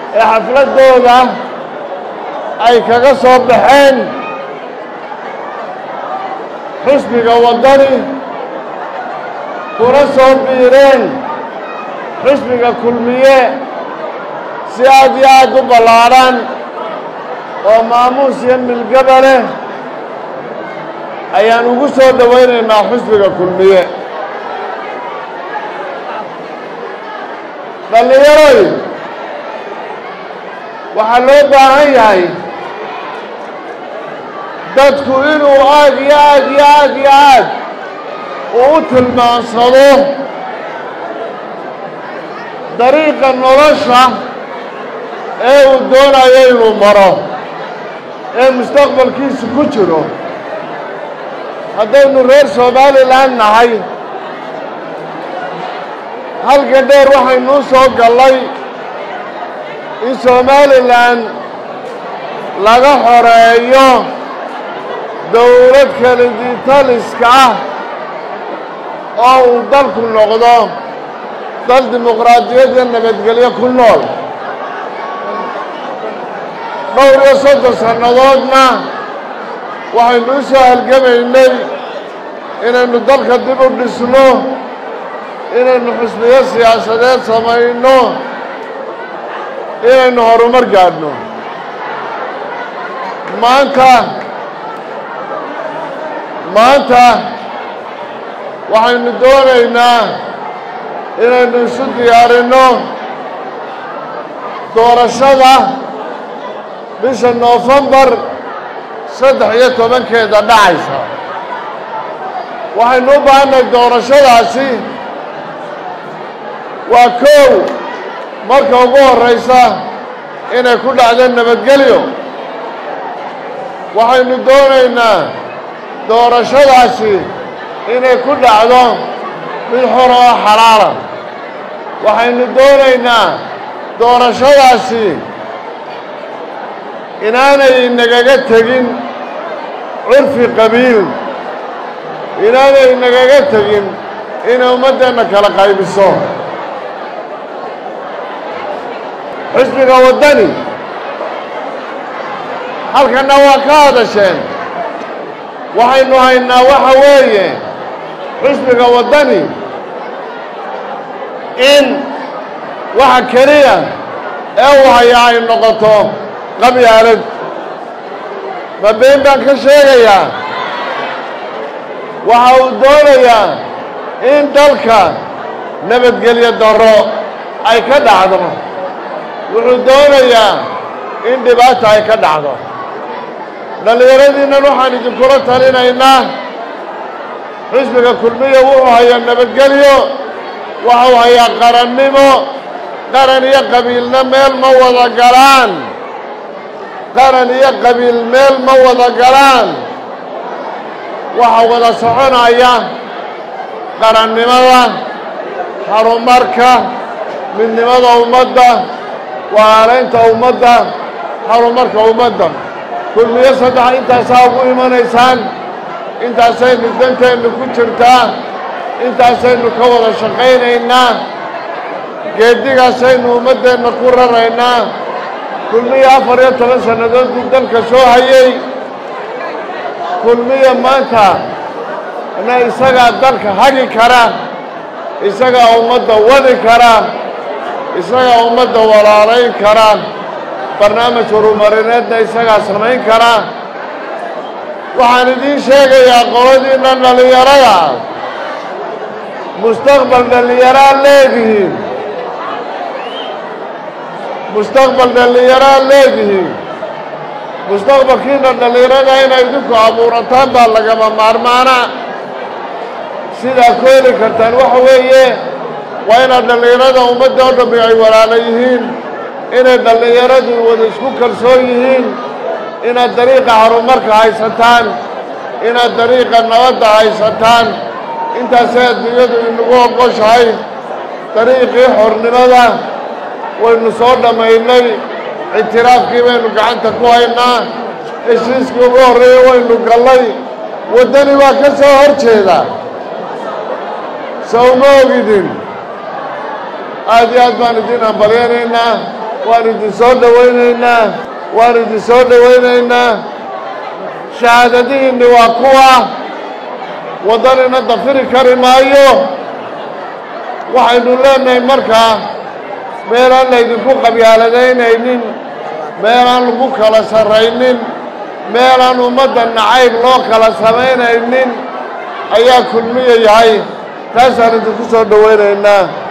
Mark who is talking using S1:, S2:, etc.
S1: ee xafladdooda ay kaga soo baxeen xusbiga waddani kuna soo biireen xusbiga kulmiye si aad iyo aad u ballaadhan oo maamuus iyo milgaba leh ayaan ugu soo dhowaynaynaa xusbiga kulmiye dhallinyaroy waxaa loo baahan yahay dadku inuu aad iyo aad iyo aad iyo aad uu u tilmaansado dariiqa nolosha ee uu doonayo inuu maro ee mustaqbalkiisu ku jiro haddaynu reer somalilan nahay halka dheer waxaynuu soo gallay in somalilan laga xoreeyo dowlad kaliditaliska ah oo uu dalku noqdo dal dimuqraadiyad iyo nabadgelyo ku nool dhowr iyo soddon sannadoodna waxaynu u soo halgamaynay inaynu dalka dib u dhisno inaynu xusbiyo siyaasadeed samayno inaynu horumar gaadhno maanta maanta waxaynu doonaynaa inaynu isu diyaarinno doorashada bisha noofembar saddex iyo tobankeeda dhacaysa waxaynu u baahannahay doorashadaasi waa kow marka ugu horraysa inay ku dhacdo nabadgelyo waxaynu doonaynaa doorashadaasi inay ku dhacdo mid xor oo xalaala waxaynu doonaynaa doorashadaasi inaanay nagaga tegin curfi qabiil inaanay nagaga tegin inay ummaddeenna kala qaybiso xisbiga waddani halkanna waa ka hadasheen waxaynu haynaa waxa weeye xisbiga waddani in waxa keliya ee uu hayaa ay noqoto qabyaalad ma been baan ka sheegayaa waxa uu doonayaa in dalka nabadgelyo darro ay ka dhacdo wuxuu doonayaa in dhibaata ay ka dhacdo dhallinyaradiinnan waxaan idinkula talinaynaa xisbiga kulmiya wuxuu hayaa nabadgelyo waxuu hayaa qarannimo qaran iyo qabiilna meel ma wada galaan qaran iyo qabiil meel ma wada galaan waxa wada soconaya qarannimada horumarka midnimada ummadda waalaynta ummadda horumarka ummadda kulmiyo saddex intaasaa ugu imanaysaan intaasaynu danteennu ku jirtaa intaasaynu ka wada shaqaynaynaa geeddigaasaynu ummaddeenna ku raraynaa kulmiya afar iyo toban sannadood buu dalka soo hayay kulmiya maanta na isagaa dalka hagi kara isagaa ummadda wadi kara isagaa ummadda walaalayn kara barnaamij horumarineedna isagaa samayn kara waxaan idiin sheegayaa qoladiinna dhallinyarada mustaqbal dhallinyaraa leedihiin mustaqbal dhallinyaraa leedihiin mustaqbalkiina dhallinyarada inay idinku abuurataan baa lagama maarmaana sidaa ku heli kartaan waxa weeye waa inaad dhallinyarada ummadda oo dhammi ay walaala yihiin inay dhallinyaradu wada isku kalsoon yihiin inaad dariiqa horumarka haysataan inaad dariiqa nabadda haysataan intaasay adduunyadu inagu oqoshahay dariiqii xornimada waynu soo dhammaynay ictiraafkii baynu gacanta ku haynaa heshiiskii ugu horreeyey waynu gallay waddani waa ka soo hor jeeda sawma ogidin aad iyo aad baan idiin hambalyanaynaa waan idin soo dhowaynaynaa waan idin soo dhowaynaynaa shahaadadihiinni waa kuwa waddanina dafiri kari maayo waxaynu leenahay markaa meelaan laydinku qabyaaladaynaynin meelaan lagu kala sarraynin meelaan ummadda nacayb loo kala samaynaynin ayaa kulmiya yahay taasaan idinku soo dhowaynaynaa